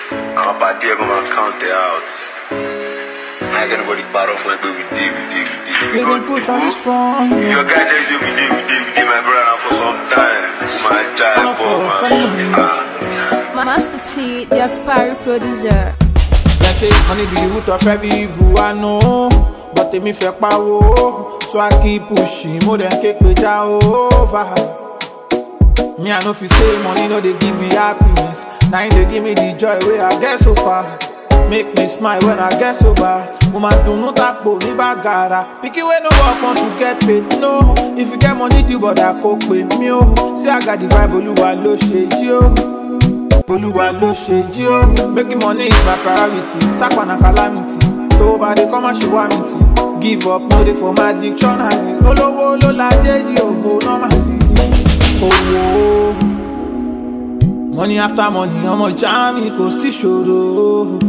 Àwọn pàdé ẹ̀ kọ́ máa count it out. I ain't anybody part of when we did, we did, we did. Please don't push on this one. Your guy tells you we did, we did, we did, my brother, for some time. My child, Not for for family. man. Master T, the Akpari producer. They say money be the root of every evil I know. But èmi fẹ́ pawó, so I keep pushing. Mo dem ké pe Jehovah. Me I no fit say money no dey give you happiness. Na im dey give me the joy wey I get so far. Make me smile when I get sober. Mo ma dunu tapo ní bàgàrà. Pikin wey no work want to get paid. No, if you get money do bọ̀dà kó pè mí o. See I got the vibe Olúwa ló ṣe jí o. olúwa ló ṣe jí ó. making money is my priority sápà na calamity tó bá dé kọ́ má ṣe wá mi tì. give up no dey for my dictionary olówó ló la jẹ́jì òhò normally. owó money after money ọmọ ìjà mi kò sí ṣòro.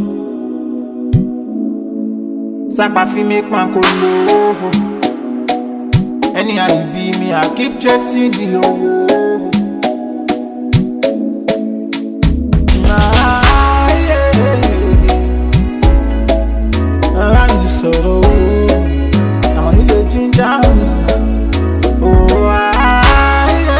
sápà fi mi pan kò lò ó. anyhow e be me i keep chasing the owó. Ara mi sọ̀rọ̀ o, àwọn yìí lè jíjà mi. Oh, ayé,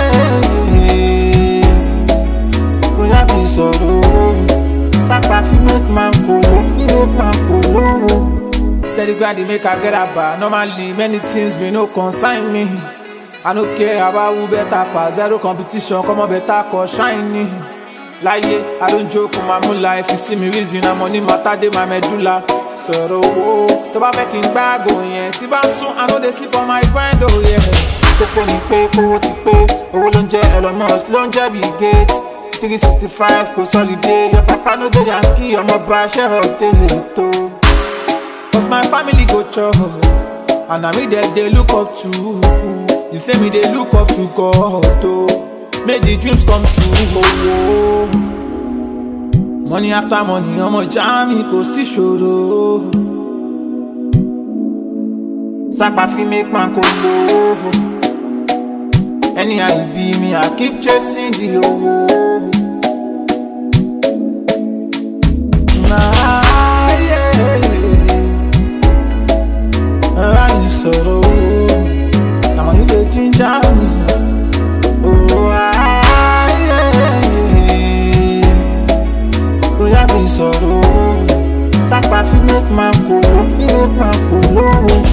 bóyá mi sọ̀rọ̀ o, sápá fi make man kolo, fi make man kolo. Steady grinding make I get about. Normally many things may no consign me. I no care about who better pass, zero competition, come on better cause shiny. láyé i don joke with my moonlight if you see me reason na money matter dey my medulla sọ̀rọ̀ owó tó bá fẹ́ kí n gbáàgò yẹn tí bá sún i no dey sleep on my grind oh yes. kókó ni pé kówó ti pé owó ló ń jẹ́ elon musk ló ń jẹ́ bill gates three sixty five kò sọ́lidé your papa no dey yankee ọmọ bá ṣẹ́ ọ̀tẹ̀ ètò. cause my family go chop and na me dem dey look up to the same me dey look up to God o. make the dreams come true. Oh, money after money, ọmọ ìjà mi kò sí ṣòro. Sápà fi make man kò lò ó. Anyhow e be me, I keep chasing the owó. Láyé, ara mi sọ̀rọ̀ o, àwọn yìí lè jíjà mi. Oh, ayé, bóyá mi sọ̀rọ̀ o, sápá fi make man kò ló, fi make man kò ló.